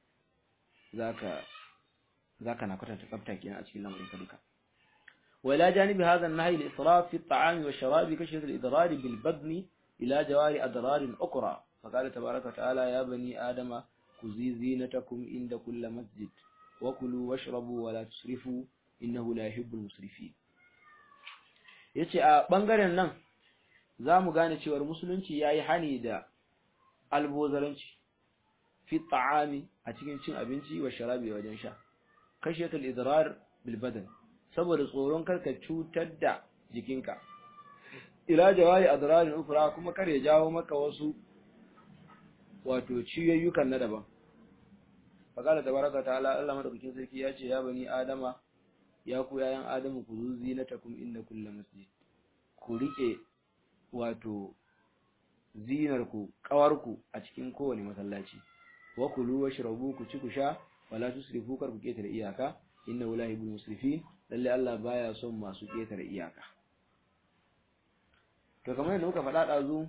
zaka zaka na kwatanta tsafta kenan a cikin lamarin ka duka وإلى جانب هذا النهي الإسراف في الطعام والشراب كشف الإضرار بالبدن إلى جوار أضرار أخرى فقال تبارك وتعالى يا بني آدم خذي زينتكم عند كل مسجد وكلوا واشربوا ولا تسرفوا إنه لا يحب المسرفين yace a bangaren nan za mu gane cewar musulunci ya yi hani da albozaranci fi ta'ami a cikin cin abinci wa sharabi wajen sha kashiyatul idrar bil badan saboda tsoron karka cutar da jikinka ila jawari adrarin ukra kuma kar ya jawo maka wasu wato ciyayyukan na daban faqala tabaraka ta'ala Allah madaukakin sarki ya ce ya bani adama ya ku yayan adamu ku zuzi na takum inda kullu masjid ku rike wato zinar ku kawar ku a cikin kowane masallaci wa kulu washrabu ku ci ku sha wala tusrifu kar ku ketare iyaka inna la yuhibbul musrifin lalle Allah baya son masu ketare iyaka to kamar yadda muka faɗa ɗazu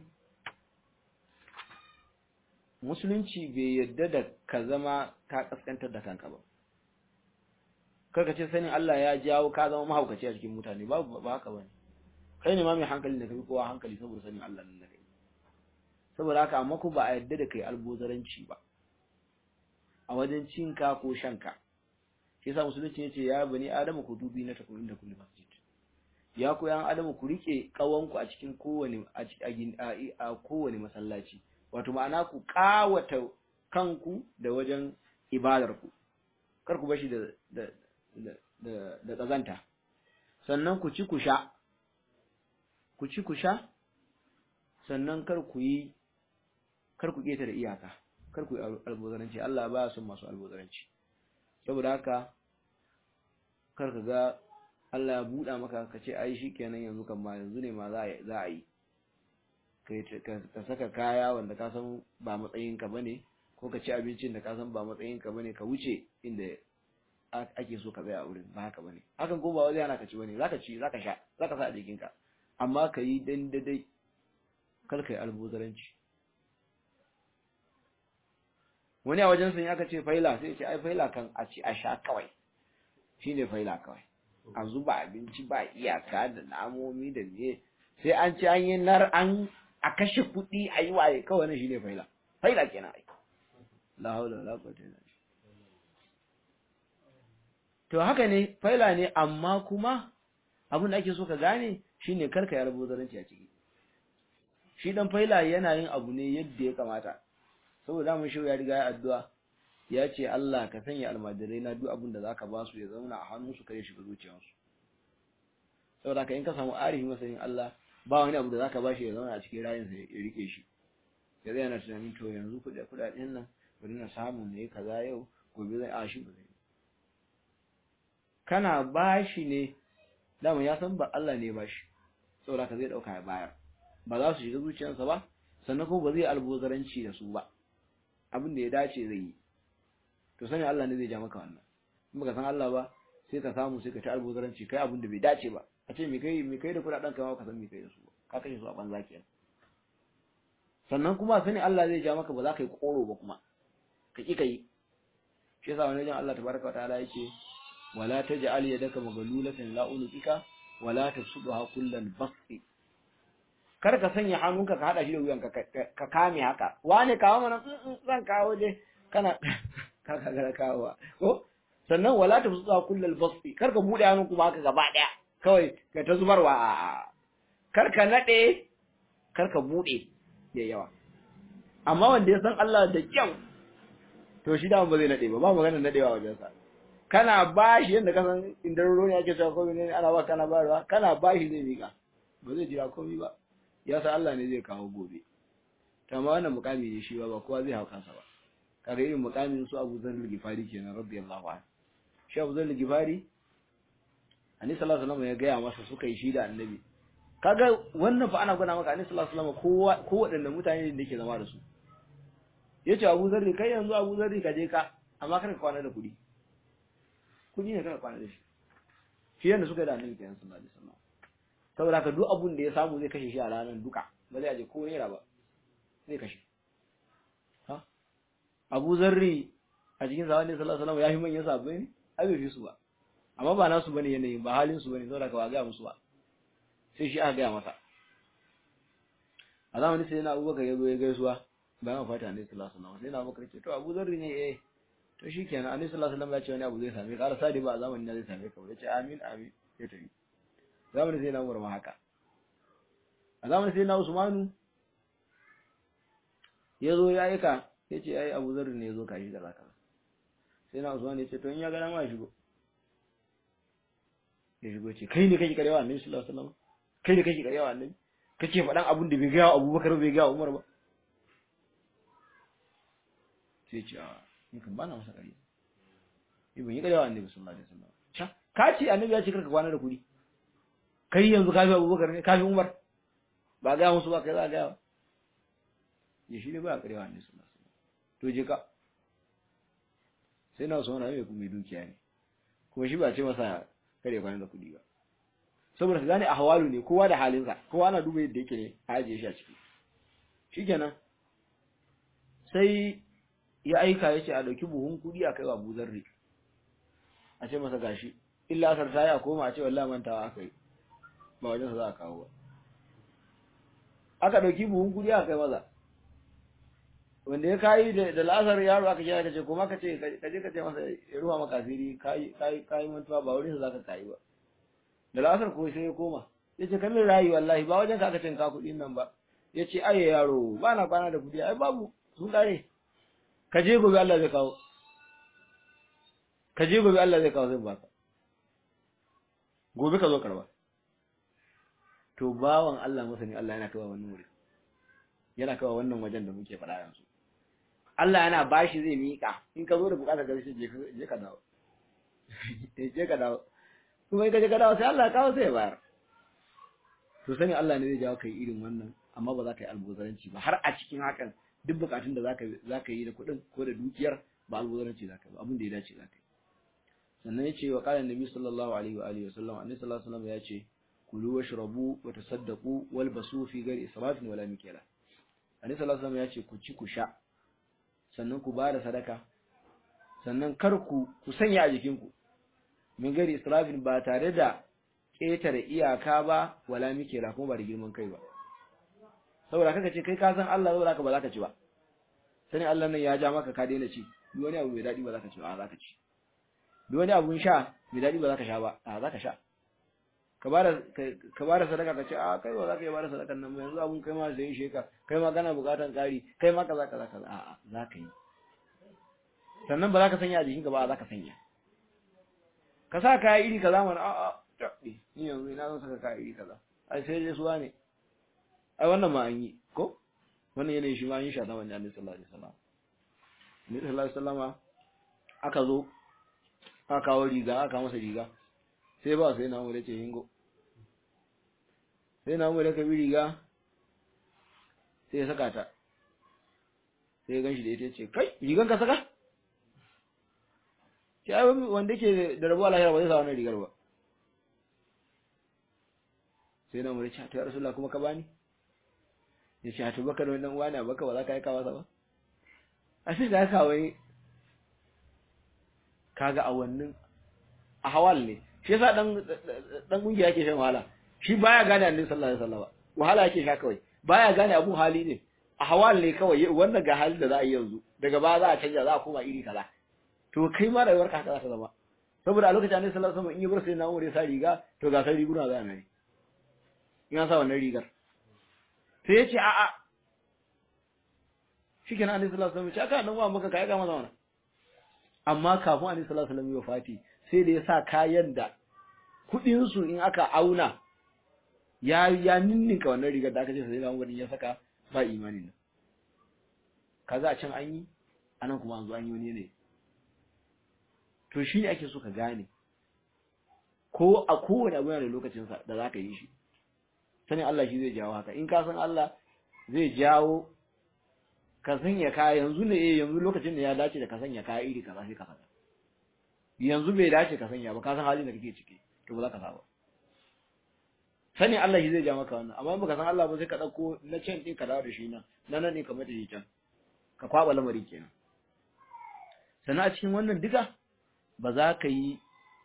musulunci bai yadda da ka zama ka kaskantar da kanka ba karka ce sanin Allah ya jawo ka zama mahaukaci a cikin mutane ba ba haka bane kai ne ma mai hankali da kai kowa hankali saboda sanin Allah nan da kai saboda haka amma ku ba a yadda da kai albozaranci ba a wajen cinka ko shanka shi yasa musulunci yace ya bani adamu ku dubi na takum inda kulli masjid ya ku yan adamu ku rike kawanku a cikin kowane a kowane masallaci wato ma'ana ku kawata kanku da wajen ibadar ku kar ku bashi da da da da kazanta sannan ku ci ku sha ku ci ku sha sannan kar ku yi kar ku keta da iyaka kar ku yi albozaranci Allah ba son masu albozaranci saboda haka kar ka ga Allah ya buɗa maka ka ce ai shikenan yanzu kan ma yanzu ne ma za a yi ka saka kaya wanda ka san ba matsayin ka bane ko ka ci abincin da ka san ba matsayin ka bane ka wuce inda ake so ka tsaya a wurin ba haka bane hakan ko ba wai yana ka ci bane zaka ci zaka sha zaka sa a jikin ka amma ka yi dan dadai kar ka yi albozaranci wani a wajen sun aka ce faila sai ya ce ai faila kan a ci a sha kawai shine faila kawai a zuba abinci ba iyaka da namomi da me sai an ci an yi nar an a kashe kuɗi a yi waye kawai na shine faila faila kenan ai la haula wala quwwata illa billah to haka ne faila ne amma kuma abin da ake so ka gane shine karka ya rubuta zaranci a ciki shi dan faila yana yin abu ne yadda ya kamata saboda mun shi ya riga ya addu'a ya ce Allah ka sanya almajirai na duk abin da zaka ba su ya zauna a hannunsu kare shiga zuciyarsu saboda ka in ka samu arifi masanin Allah ba wani abu da zaka ba shi ya zauna a cikin rayinsa ya rike shi ya zai yana tunanin to yanzu kuɗaɗen nan bari na samu ne kaza yau gobe zai a shi ba zai kana bashi ne dama ya san ba Allah ne bashi saboda ka zai dauka ya bayar ba za su shiga zuciyarsa ba sannan kuma ba zai albozaranci da su ba abin da ya dace zai yi to sani Allah ne zai ja maka wannan in baka san Allah ba sai ka samu sai ka ta albozaranci kai abin da bai dace ba a ce me kai me kai da kudaden ka ka san me kai da su ka kashe su a banza kenan sannan kuma sani Allah zai ja maka ba za ka yi koro ba kuma ka ki kai shi yasa wani wajen Allah tabaraka wa ta'ala yake wala taj'al yadaka maghlulatan la unuqika wala tabsudha kullal basti kar ka sanya hannunka ka hada shi da wuyanka ka kame haka wane kawo mana zan kawo dai kana ka ka ga kawo ko sannan wala tabsudha kullal basti kar ka bude hannun kuma haka gaba daya kawai ka ta zubarwa a kar ka nade kar ka bude ya yawa amma wanda ya san Allah da kyau to shi da ba zai nade ba ba magana nadewa wajen sa kana bashi yanda ka san indar ruwa ake cewa komai ne ana ba kana bayarwa kana bashi zai mika ba zai jira komai ba ya san Allah ne zai kawo gobe to amma wannan mukami ne shi ba ba kowa zai hau kansa ba kaga irin mukamin su Abu Zar al-Ghifari kenan radiyallahu anhu shi Abu Zar al-Ghifari Annabi sallallahu alaihi wasallam ya gaya masa suka yi shi da Annabi kaga wannan fa ana gwada maka Annabi sallallahu alaihi wasallam kowa ko waɗannan mutane ne da yake zama da su yace Abu Zar kai yanzu Abu Zar ka je ka amma kar ka kwana da kuɗi kuɗi ne kar ka kwana da shi shi yanda suka yi da Annabi kenan sallallahu alaihi wasallam saboda haka duk abun da ya samu zai kashe shi a ranar duka ba zai aje ko naira ba zai kashe ha Abu Zarri a cikin zaman sallallahu alaihi wasallam ya fi manyan sabbai ne ai bai fi su ba amma ba nasu bane yanayin ba halin su bane saboda ka ba ga musu ba sai shi aka ga masa a zamanin sai na Abubakar ya zo ya gaisuwa bayan fata ne sallallahu alaihi wasallam sai na Abubakar ce to Abu Zarri ne eh to shikenan annabi sallallahu alaihi wasallam ya ce wani abu zai same ka sadi ba a zamanin zai same ka ya ce amin amin ya tafi zamanin sai na Umar ma haka a zamanin sai na Usmanu ya zo ya aika ya ce ai Abu Zarri ne ya zo kashi da zaka sai na Usman ya ce to in ya gana ma shigo ya shigo ce kai ne kake karewa annabi sallallahu alaihi wasallam kai ne kake karewa annabi kake faɗan abun da bai ga Abubakar bai ga Umar ba sai ce a ni kan bana masa kare ni ban yi karewa annabi sallallahu alaihi wasallam ka ce annabi ya ce karka kwana da kuɗi kai yanzu ka fi abubakar ne ka fi umar ba ga musu ba kai za a gaya ya shi ne ba a karewa ne suna to je ka sai na sona mai kuma dukiya ne kuma shi ba ce masa kare kwanan da kuɗi ba saboda ka gane a hawalu ne kowa da halinsa kowa ana duba yadda yake ne a ajiye shi a ciki shikenan sai ya aika ya ce a ɗauki buhun kuɗi a kai wa buzarri a ce masa gashi illa asar ta yi a koma a ce wallahi mantawa aka yi ba wajen sa za a kawo ba aka ɗauki buhun kuɗi aka kai maza wanda ya kayi da la'asar yaro aka kira ka ce kuma ka ce ka je ka ce masa ya ruwa maka asiri kayi kayi mantuwa ba wurin sa zaka kayi ba da la'asar ko sai ya koma ya ce kamin rayu wallahi ba wajen ka aka cin ka kuɗin nan ba ya ce aye yaro ba na kwana da kuɗi ai babu sun ƙare ka je gobe Allah zai kawo ka je gobe Allah zai kawo zai baka gobe ka zo karba to bawan Allah masani Allah yana kawo wannan wuri yana kawo wannan wajen da muke faɗa yanzu Allah yana bashi zai miƙa in ka zo da bukatar gaske je ka je ka dawo je ka dawo kuma in ka je ka dawo sai Allah ya kawo sai ya bayar to sani Allah ne zai jawo kai irin wannan amma ba za ka yi albozaranci ba har a cikin hakan duk bukatun da zaka zaka yi da kuɗin ko da dukiyar ba albozaranci zaka yi ba abin da ya dace zaka yi sannan yace wa qala annabi sallallahu alaihi wa alihi wasallam annabi sallallahu alaihi wasallam yace kulu washrabu wa tasaddaqu walbasu fi ghairi israfin wala mikila annabi sallallahu alaihi wasallam yace ku ci ku sha sannan ku bada sadaka sannan kar ku ku sanya a jikinku min ghairi israfin ba tare da ƙetare iyaka ba wala mikila kuma ba da girman kai ba saboda kaka ce kai ka san Allah saboda haka ba za ka ci ba sani Allah nan ya ja maka ka daina ci duk wani abu mai daɗi ba za ka ci ba a za ka ci duk wani abun sha mai daɗi ba za ka sha ba a za ka sha ka ba da sadaka ka ce a kai ba za ka yi ba da sadakan nan yanzu abun kai ma zai ishe ka kai ma kana bukatan ƙari kai ma kaza kaza kaza a za ka yi sannan ba za ka sanya a jikinka ba za ka sanya ka sa kaya iri kaza mana a a tabbi ni yanzu ina zan saka kaya iri kaza ai sai dai suwa ne ai wannan ma an yi ko wannan yanayin shi ma an yi shi a zamanin Annabi sallallahu alaihi wasallam Annabi sallallahu alaihi wasallam aka zo aka kawo riga aka masa riga sai ba sai na mu ce hingo sai na mu da ka bi riga sai ya saka ta sai ya ganshi da ita ce kai rigan ka saka shi ai wanda ke da rabuwa lahira ba zai sa wannan rigar ba sai na mura ta ya rasulullah kuma ka bani ya ce to baka da wannan uwa ne baka ba za ka yi kawa ba a sai da haka wai kaga a wannan a hawal ne shi yasa dan dan kungiya yake shan wahala shi baya gane annabi sallallahu alaihi wasallam wahala yake sha kawai baya gane abu hali ne a hawal ne kawai wannan ga halin da za a yi yanzu daga ba za a canja za a koma iri kaza to kai ma rayuwar ka haka za ta zama saboda a lokacin annabi sallallahu alaihi wasallam in yi bar sai na umar ya sa riga to ga sai riguna za a mai in an sa wannan rigar sai ya ce a a shikenan annabi sallallahu alaihi wasallam ya ce aka nan wa maka kai ga maza wannan amma kafin annabi sallallahu alaihi wasallam ya fati sai da ya sa kayan da kudin su in aka auna ya ya ninninka wannan rigar da aka ce sai da umar ya saka ba imani nan kaza a can an yi anan kuma an zo an yi wani ne to shi ne ake so ka gane ko a kowane abu yana da lokacinsa da za ka yi shi sanin Allah shi zai jawo haka in ka san Allah zai jawo ka sanya kaya yanzu ne eh yanzu lokacin da ya dace da ka sanya kaya iri kaza sai ka saka yanzu bai dace ka sanya ba ka san halin da kake ciki to ba za ka saba sanin Allah shi zai ja maka wannan amma baka san Allah ba sai ka dauko na can din ka dawo da shi nan nan nan ne ka mata shi can ka kwaba lamari kenan sannan a cikin wannan duka ba za ka yi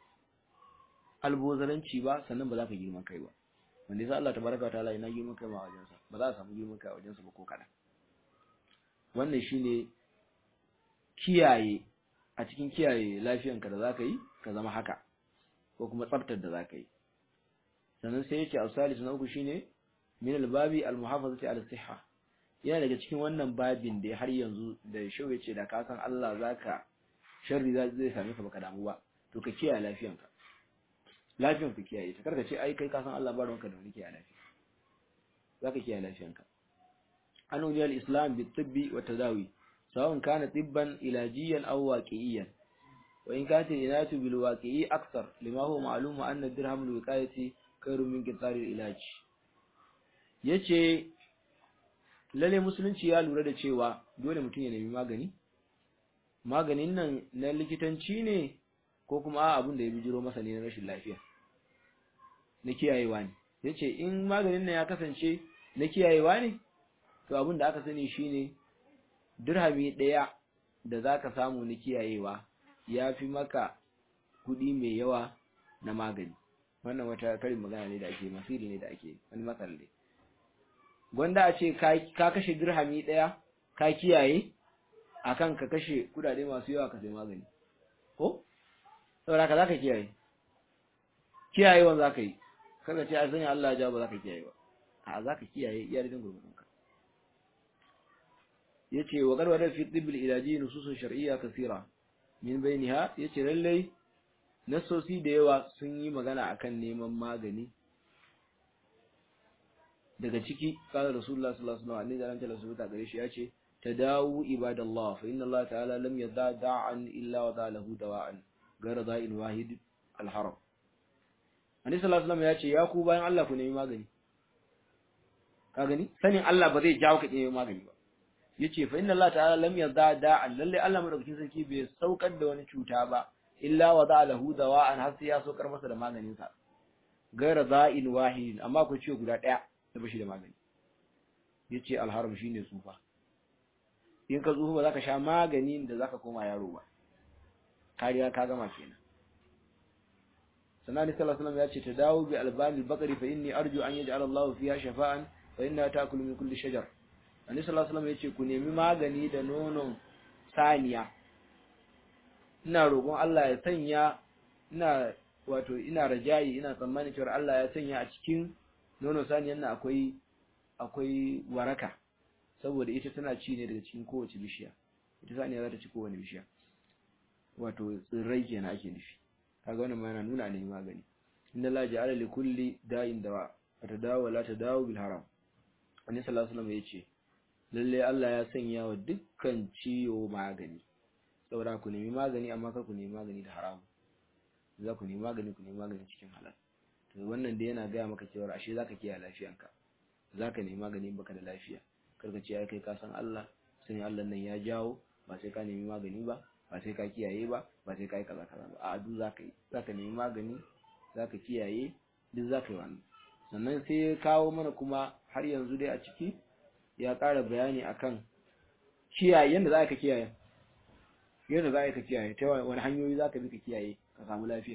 albozaranci ba sannan ba za ka girman kai ba wanda yasa Allah tabaraka wa ta'ala yana girman kai ma wajensa ba za a samu girman kai a wajensa ba ko kada wannan shine kiyaye a cikin kiyaye lafiyanka da za ka yi ka zama haka ko kuma tsaftar da za ka yi sannan sai yake al-salis na uku shine min al-babi al-muhafazati ala sihha yana daga cikin wannan babin da har yanzu da shau yace da ka san Allah zaka sharri zai same ka baka damu ba to ka kiyaye lafiyanka lafiyan ka kiyaye ta karka ce ai kai ka san Allah ba ranka da wani kiyaye lafiya zaka kiyaye lafiyanka an ujiya al-islam bi tibbi wa tadawi sawun kana tibban ilajiyan aw waqi'iyan wa in kanat inatu bil waqi'i akthar lima huwa ma'lum anna dirham al-wiqayati khairu min qitar al-ilaj yace lalle musulunci ya lura da cewa dole mutum ya nemi magani maganin nan na likitanci ne ko kuma abin da ya bijiro masa ne na rashin lafiya na kiyayewa ne yace in maganin nan ya kasance na kiyayewa ne to abin da aka sani shine dirhami daya da zaka samu na kiyayewa yafi maka kudi mai yawa na magani wannan wata karin magana ne da ake masiri ne da ake wani matsal ne gwanda a ce ka kashe dirhami daya ka kiyaye akan ka kashe kudade masu yawa ka sai magani ko saboda ka zaka kiyaye kiyayewan zaka yi kaga ce a sanya Allah ja ba zaka kiyaye ba a zaka kiyaye iya da gurgurun ka yace wa garwada fi tibbil ilaji nususun shar'iyya kaseera min bainiha yace lalle nasosi da yawa sun yi magana akan neman magani daga ciki qala rasulullah sallallahu alaihi wasallam annabi sallallahu alaihi gare shi yace tadawu ibadallah fa inna Allah ta'ala lam yada da'an illa wada lahu dawa'an gara da'in wahid al-haram annabi sallallahu alaihi wasallam yace ya ku bayan Allah ku nemi magani ka gani sanin Allah ba zai jawo ka nemi magani ba yace fa inna Allah ta'ala lam yada da'an lalle Allah madaukakin sarki bai saukar da wani cuta ba illa wada lahu dawa'an har sai ya saukar masa da maganin sa gara da'in wahid amma ku ce guda daya da bashi da magani yace al-haram shine tsufa in ka tsufa ba za ka sha maganin da za ka koma yaro ba kariya ka gama kenan sanani sallallahu alaihi ya ce ta dawo bi albani bakari fa inni arju an yaj'al Allah fiha shafa'an fa inna ta'kulu min kulli shajar annabi sallallahu alaihi ya ce ku nemi magani da nonon saniya ina roƙon Allah ya sanya ina wato ina rajayi ina tsammanin cewa Allah ya sanya a cikin nonon saniyan nan akwai akwai waraka saboda ita tana ci ne daga cikin kowace bishiya ita saniya za ta ci kowane bishiya wato tsirrai kenan ake nufi kaga wannan ma yana nuna ne magani inna la ja'ala li kulli da'in dawa fatadawa la tadawu bil haram annabi sallallahu alaihi wasallam yace lalle Allah ya sanya wa dukkan ciwo magani saboda ku nemi magani amma kar ku nemi magani da haramu za ku nemi magani ku nemi magani cikin halal to wannan da yana gaya maka cewa ashe zaka kiyaye lafiyanka zaka nemi magani baka da lafiya kar ka ce ai kai ka san Allah sai Allah nan ya jawo ba sai ka nemi magani ba ba sai ka kiyaye ba ba sai ka yi kaza kaza ba a duk zaka yi zaka nemi magani zaka kiyaye duk zaka yi wannan sannan sai ya kawo mana kuma har yanzu dai a ciki ya ƙara bayani akan kiyaye yanda za ka kiyaye yadda za ka kiyaye ta wani hanyoyi za ka bi ka kiyaye ka samu lafiya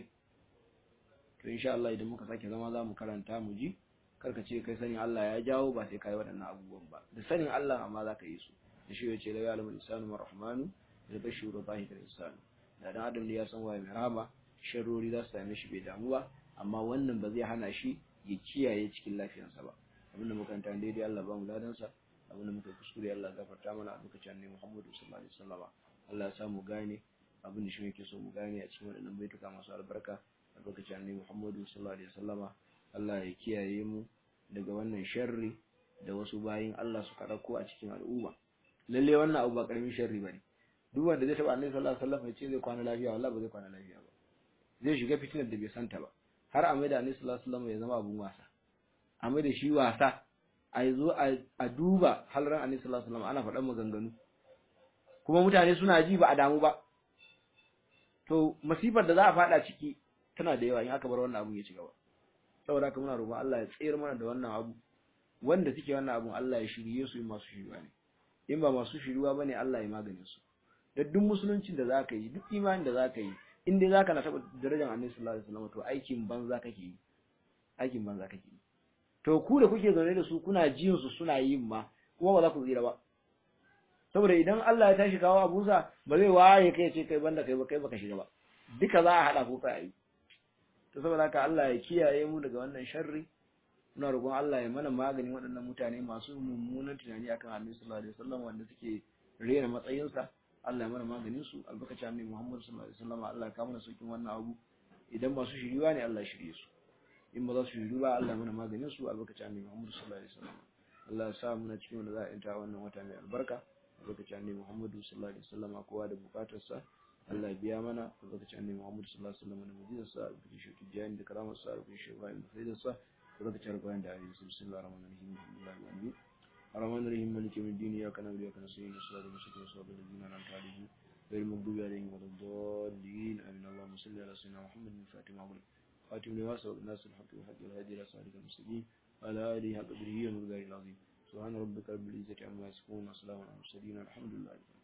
to insha Allah idan muka sake zama za mu karanta mu ji karka ce kai sanin Allah ya jawo ba sai kai waɗannan abubuwan ba da sanin Allah amma za ka yi su da shi ya ce la ya'lamu al-insanu ma rahmanu da bashiru zahir al-insanu da dan adam ya san waye mai rahama sharrori za su same shi bai damu ba amma wannan ba zai hana shi ya kiyaye cikin lafiyarsa ba abinda muka tanta daidai Allah ba mu ladansa abinda muka kuskure Allah gafarta mana a lokacin annabi Muhammadu sallallahu alaihi wasallam Allah ya sa mu gane abin da shi yake so mu gane a cikin waɗannan baituka masu albarka a lokacin annabi Muhammadu sallallahu alaihi wasallama Allah ya kiyaye mu daga wannan sharri da wasu bayin Allah suka dauko a cikin al'umma lalle wannan abu ba karamin sharri bane duk wanda zai taba annabi sallallahu alaihi wasallam ya ce zai kwana lafiya wallahi ba zai kwana lafiya ba zai shiga fitinar da bai santa ba har a maida annabi sallallahu alaihi wasallam ya zama abun wasa a maida shi wasa a zo a duba halran annabi sallallahu alaihi wasallam ana faɗan maganganu kuma mutane suna ji ba a damu ba to masifar da za a fada ciki tana da yawa in aka bar wannan abun ya ci gaba saboda haka muna roƙon Allah ya tsayar mana da wannan abu wanda suke wannan abun Allah ya shirye su in masu shiriwa ne in ba masu shiriwa bane Allah ya magane su da duk musuluncin da zaka yi duk imanin da zaka yi in dai zaka na taba darajar Annabi sallallahu alaihi wasallam to aikin banza kake yi aikin banza kake yi to ku da kuke zaune da su kuna jin su suna yin ma kuma ba za ku tsira ba saboda idan Allah ya tashi kawo abusa ba zai waye kai ce kai banda kai ba kai baka shiga ba duka za a hada ku kai to saboda haka Allah ya kiyaye mu daga wannan sharri muna roƙon Allah ya mana maganin waɗannan mutane masu mummunan tunani akan Annabi sallallahu alaihi wasallam wanda suke rena matsayinsa Allah ya mana maganin su albarkacin Annabi Muhammad sallallahu alaihi wasallam Allah ya kawo mana saukin wannan abu idan ba su shiriwa ne Allah ya shirye su in ba za su shiriwa ba Allah ya mana maganin su albarkacin Annabi Muhammad sallallahu alaihi wasallam Allah ya sa mu na cikin wanda za a yanta wannan wata mai albarka lokacin annabi Muhammadu sallallahu alaihi wasallam kowa da bukatarsa Allah ya biya mana lokacin annabi Muhammadu sallallahu alaihi wasallam da mujizarsa da shi tijani da karamarsa da shi Ibrahim da faidarsa lokacin alƙur'ani da ayi bismillahir rahmanir rahim alhamdulillahi wa bihi الرحمن الرحيم مالك يوم الدين إياك نعبد وإياك نستعين الصراط المستقيم صراط الذين أنعمت عليهم غير المغضوب عليهم ولا الضالين آمين اللهم صل على سيدنا محمد الفاتح معمول خاتم لما سبق الناس الحق والحق والهادي إلى صراطك المستقيم وعلى آله حق قدره ومقداره العظيم سبحان ربك رب العزة عما يصفون وسلام على المرسلين الحمد لله